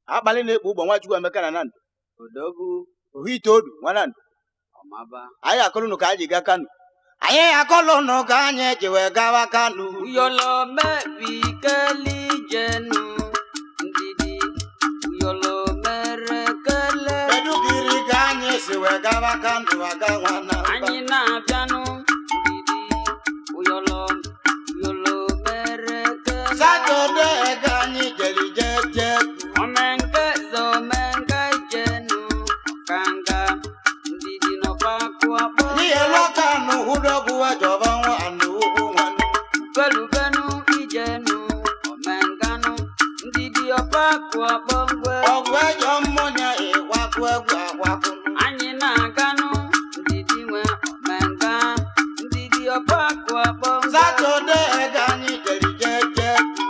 akpali na-ekpo ụgbọ nwachukwu emeka na nando odogwu ohu itoolu nwa nando ọmaba anyị akọlụnụ ka anyị ji ga kano anyị akọlụnụ ka anyị ji wee gawa kano uyolo mebi keli jenu ndidi uyolo mere kele kedugiri ka anyị si wee gawa kano aga nwana anyị na-abịanụ ndidi uyolo uyolo mere kele satọde ka anyị jeri jeje omenke zo omenke jenu ọkanga ndidi nọkpakụ akpọ n'ihe lọkanụ hụdọgwu wejọba nwanne ugwu nwanne belubenu ijenu omenganu ndidi ọkpakụ akpọ ngwe ọgwụ ejọ mmụnya ịkwakụ egwu akwakụ anyị na-aganụ ndidi nwe omenga ndidi ọkpakụ akpọ ngwe satọde ka anyị jeri jeje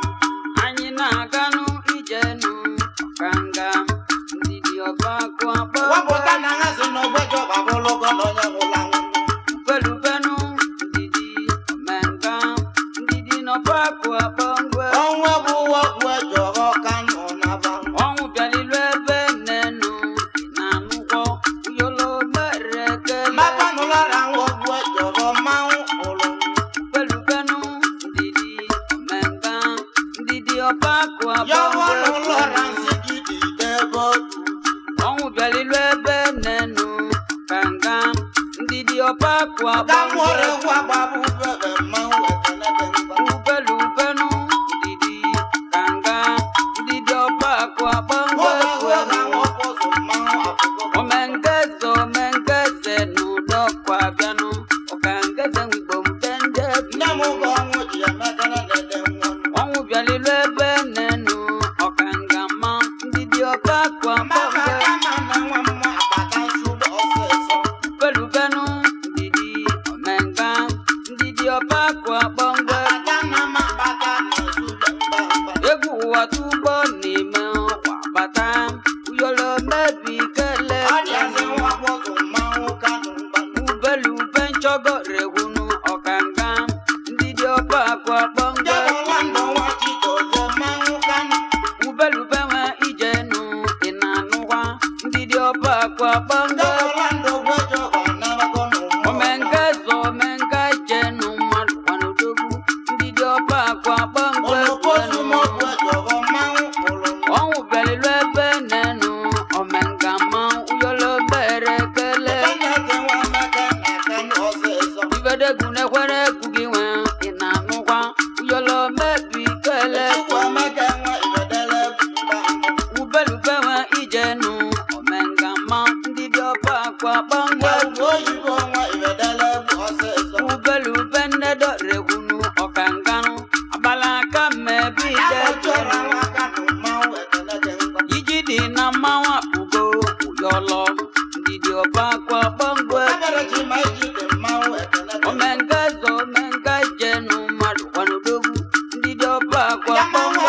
anyị na-aganụ ijenu ọkanga ndidi ọkpakụ akpọ wepụta ngwe na ha si n'ogbejo babụlụgo na onye nwụla nwụ belubenu ndidi omenga ndidi n'ọkpakụ akpọ ngwe ọnwa bụ ọgwụ ejọ ọkanụ naba ọnwụ bịalilu ebe nnenu na-anụkwọ uyolo mere kele mapanụlara ọgwụ ejọ mmanwụ ụlụ pelupenu ndidi omenga ndidi ọbakụ yọwọnụ lọra abọngwe nsị gị dị ebe otu ọnwụ bịalilu ebe nnenu kanga ndidi ọbakụ ka nwere abọngwe gwa gbabụ bebe mmanwụ ekene dị mkpa upelupenu ndidi kanga ndidi ọbakụ abọngwe ụlọ kwenu na nwọkwụsụ mmanwụ akwụkwọ omengeze omengeze n'ụdọkwa bịanụ ọkangeze nwigbo mpende nne m ụgọ ọnwụ ji emekere dede nwa ọnwụ bịalilu ebe nnenu ọkanga ma ndị dị ọba kwa mama mbọmbe kama na nwa mma agbata nsogbu ọsịsọ pelubenu ndidi omenga ndị dị ọba kwa gbọngbe agbata na ma agbata na nsogbu mgbamgba egwu ụwa tugbo n'ime ọkwa bata uyolo mebi kele ọdịazi nwakpọsụ mmanwụ kanụ mgbanụ ubelube nchọgo rehunu ọkanga ndị dị ọba kwa gbọngbe jebọla ndụ nwa chidozie mmanwụ kanụ ubelube nwe ijenu ị na-anụkwa ndị dị ọba kwa gbọngbe jebọla ndụ gwejo ọnabago n'ụmụ omenga eze omenga jenu mmadụ kwanodogwu ndị dị ọba akwa gbangbe olokosu kwenu mọgwụ ejọbọ mmanwụ ụlụ ọnwụ bịalilu ebe nenu omenga ma uyolo mere kele Ekene nwa meke na kanụ ọsịsọ ibedegwu nekwere egwu gị nwe ị na-anụkwa uyolo mebi kele chukwu emeke nwa ibedele mgbamgba ubelube nwe ijenu omenga ma ndị dị ọba akwa gbangbe Egwu oyibo nwa ibedele bụ ọsịsọ ubelube nnedo regwunu ọkanganu agbalaka mmebi ide Akpọchọrọ nwa kanụ mmanwụ ekene dị mkpa iji dị na mmanwụ akpụgo ụyọlọ ndidi ọbakwa gbọngwe Agarọchi ma iji dị mmanwụ ekene dị mkpa omenga zo omenga jenu mmadụ kwanodogwu ndidi ọbakwa gbọngwe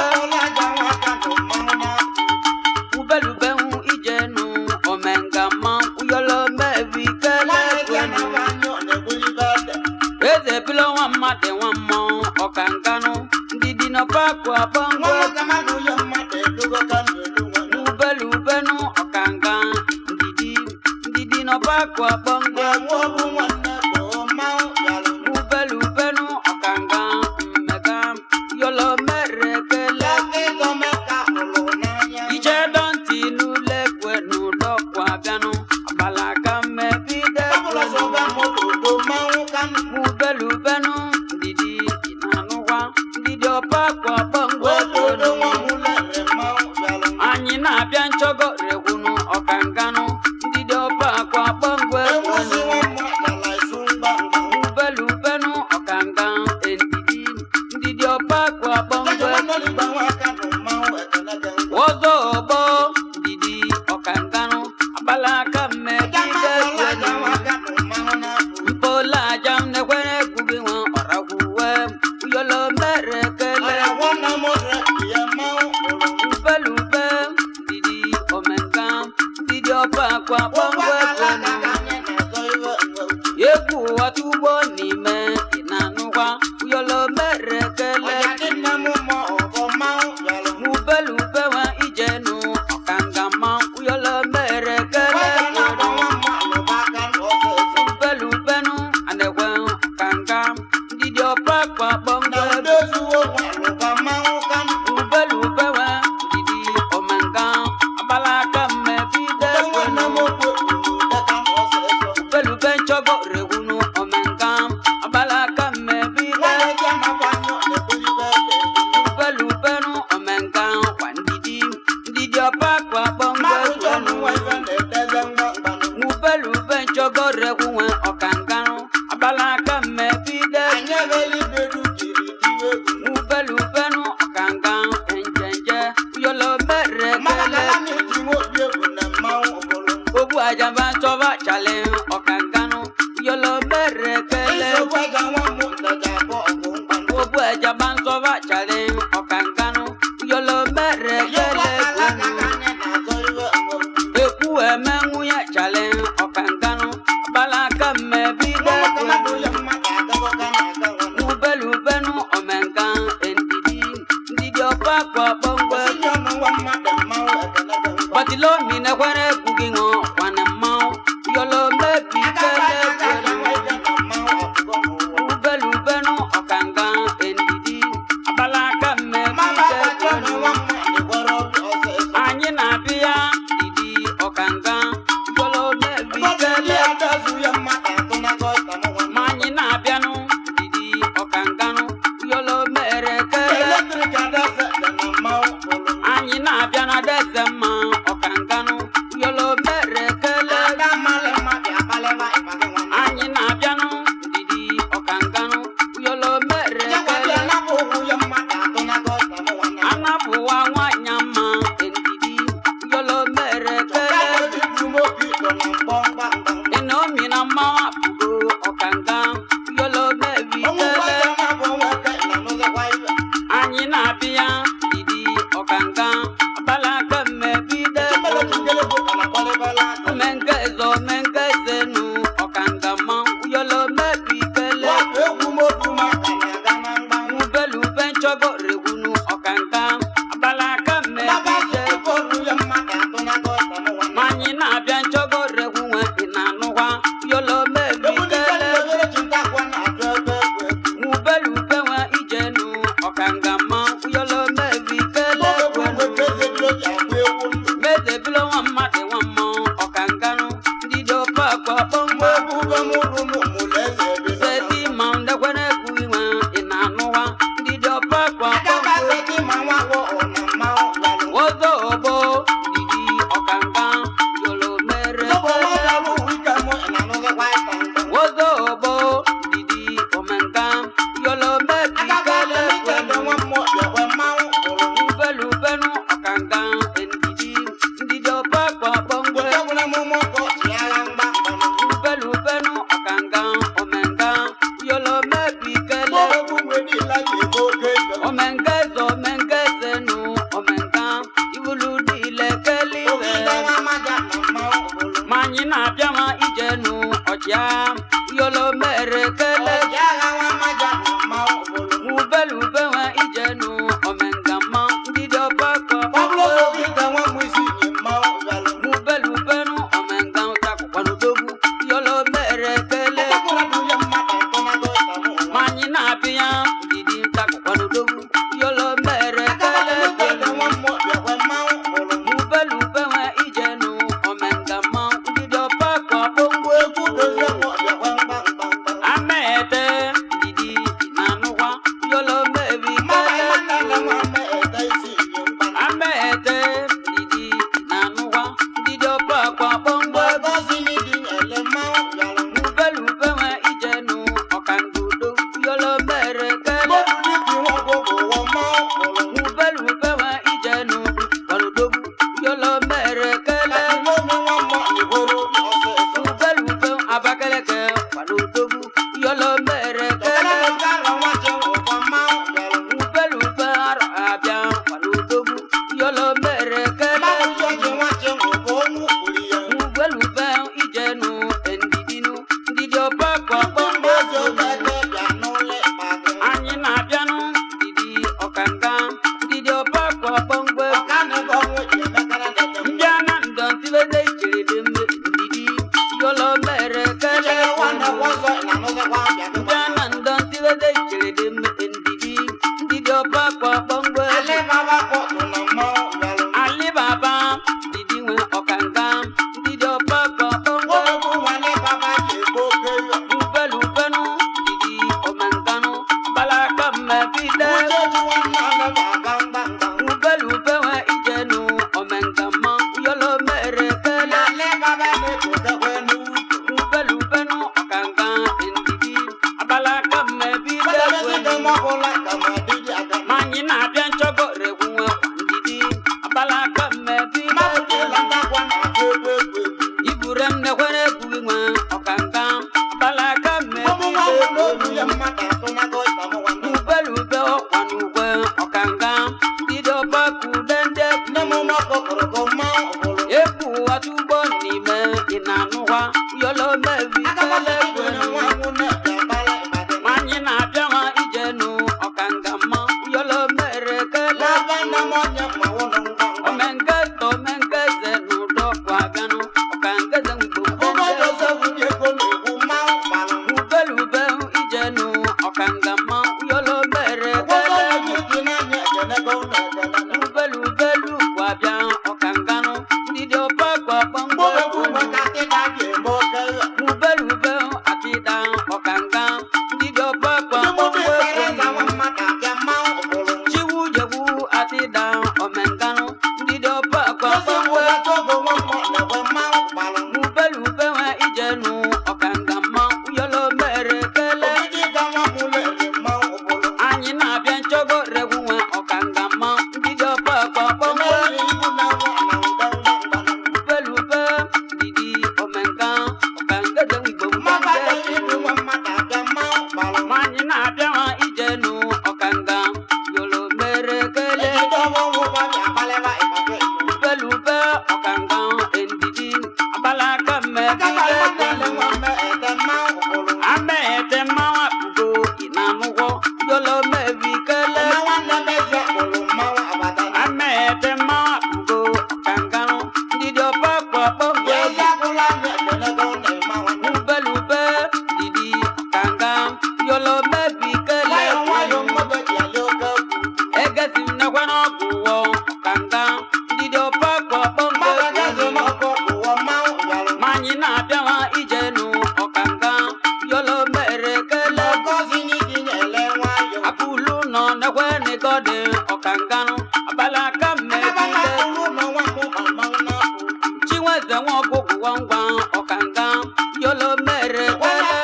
ubelubenwu ijenu omenga ma ụyọlọ mebi kele kwenu eze bilo nwa mmadụ nwa mmọnwụ ọkanganu ndidi n'ọbakwa gbọngwe ubelubenu ọkanga ndidi ndidi n'ọbakwa gbọngwe ubelubenu ọkanga mmega yọlọ mere kele ije dọntị n'ule kwenu dọkwa bịanụ agbalaka mmebide kwenu ubelubenu ndidi ịna-anụkwa ndidi ọbakwa gbọngwe kwenu anyị na-abịa nchọgo rekwunu ọkanganụ ndidi ọbakwa gbọngwe kwenu ubelubenu ọkanga endidi ndidi ọbakwa gbọngwe Wozo ọgbọ ndidi ọkanganụ agbalaka mmegide kwenu mpola aja nekwere kwugi nwa ọrakwuwe uyolo mere kele ubelube ndidi omenga ndidi ọba akwa gbọngwe kwenu egwu ụwa tugbo n'ime ị na-anụkwa uyolo mere kele ubelube nwa ijenu ejaba nsọba chale ọkankanu yolo mere kele Gbogbo ejaba nsọba chale ọkankanu yolo mere kele kwenu. Ekwu eme nwunye chale ọkankanu balaka mmebide kwenu. Ubelubenu omenka endidi ndidi ọkwa kwa gbọngbọ Batilo mine kwere kugi ngo kwane mau yolo mebi kele kwenu. Ubelubenu ọkanga endidi balaka mmebide kwenu. Anyị na-abịa didi ọkanga yolo mebi kele ma anyị na-abịanụ didi ọkanganụ yolo mere kele anyị na-abịa na deze mma ọkanganụ yolo mere kele anyị na-abịanụ didi ọkanganụ yolo mere kele anapụwa nwanyị mma endidi yolo mere kele enomi na mmanwụ apụgo ọkanga yolo mebi kele anyị na-abịa didi ọkanga abalaka mmebide omenke eze omenke ezenu ọkanga ma yolo mebi kele ubelube nchọgo regunu ọkanga abalaka mmebide ma anyị na-abịa nchọgo regwu nwe ị na-anụkwa yolo mebi kele ubelube nwe ijenu ọkanga ma yolo mebi kele kwenu ị na-anụkwa yolo mebi kele kwenu nwanyị na-abịa ma ijenu ọkanga mma yolo mere kele omengeze omengeze n'ụdọ kwa abịanụ ọkangeze mgbo ubelube ijenu ọkanga mma yolo mere kele ubelubelu kwa abịa ọkanganụ ndị dị ọpa kwa kpamgbe ubelube atịda ọkanga ndị dị ọpa kwa kpamgbe chiwu jewu atịda omenganụ ndị dị ọpa kwa kpamgbe ubelube nwe ijenu ọkanga mma yolo mere kele anyị na-abịa nchọgo regwu nwe ọkanga mma ndị dị ọpa kwa kpamgbe ubelube didi omenga ọkangeze igbo mgbambe nwanyị na-abịa nwa ijenu ọkanga yolo mere kele ubelube ọkanga endidi abalaka mmebile amete mmanwa ugo ịna-anụgwọ yolo mebi kele amete mmanwa ugo ọkanganụ ndị dị ọpa kpọkpọ ubelube didi ọkanga yolo mebi kele egesi m nekwe n'ọkụ wọ ọkanga ndị dị ọpa kpọkpọ manyị na-abịa nwa ijenu ọkanga yolo mere kele apụlu nọ nekwe n'ịgọdị ọkanganụ abalaka mmebile chinweze nwa ọkụkụ gwangwa ọkanga yolo mere kele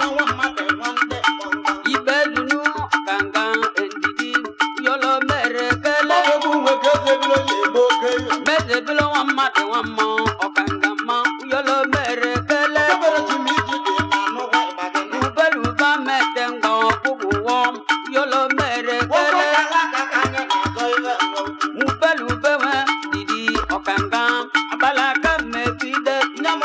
ibelunu ọkanga endidi yolo mere kele mezebilo nwa mmadụ nwa mmụọ ọkanga mma yolo mere kele ubeluba mete ngwa ọkpụkpụ wọ yolo mere kele ubelube nwe didi ọkanga abalaka mmebide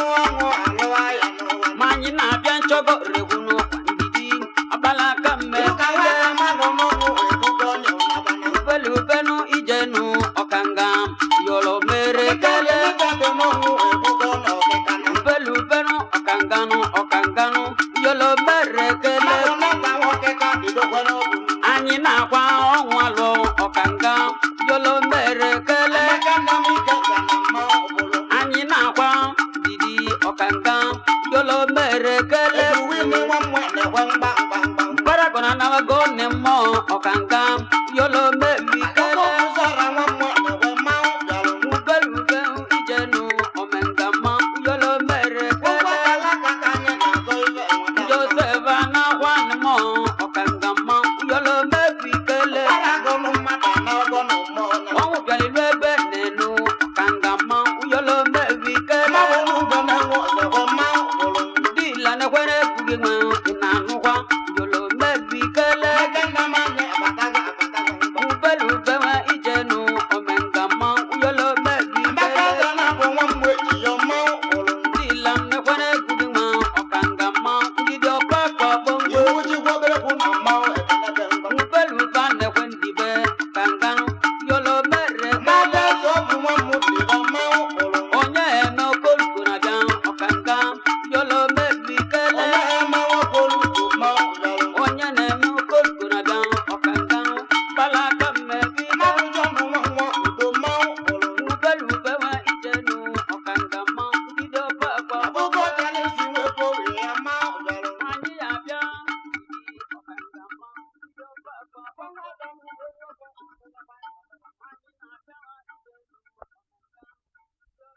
manyị na-abịa nchọgo regwunu ndidi abalaka mmebide ubelubenu ijenu ọkanga yolo mere kele ubelubenu ọkanganu ọkanganu yolo mere kele anyị na-akwa ọnwa lụ ọkanga yolo mere kele anyị na-akwa didi ọkanga yolo mere kele mkparakọna nawago ne mmụọ ọkanga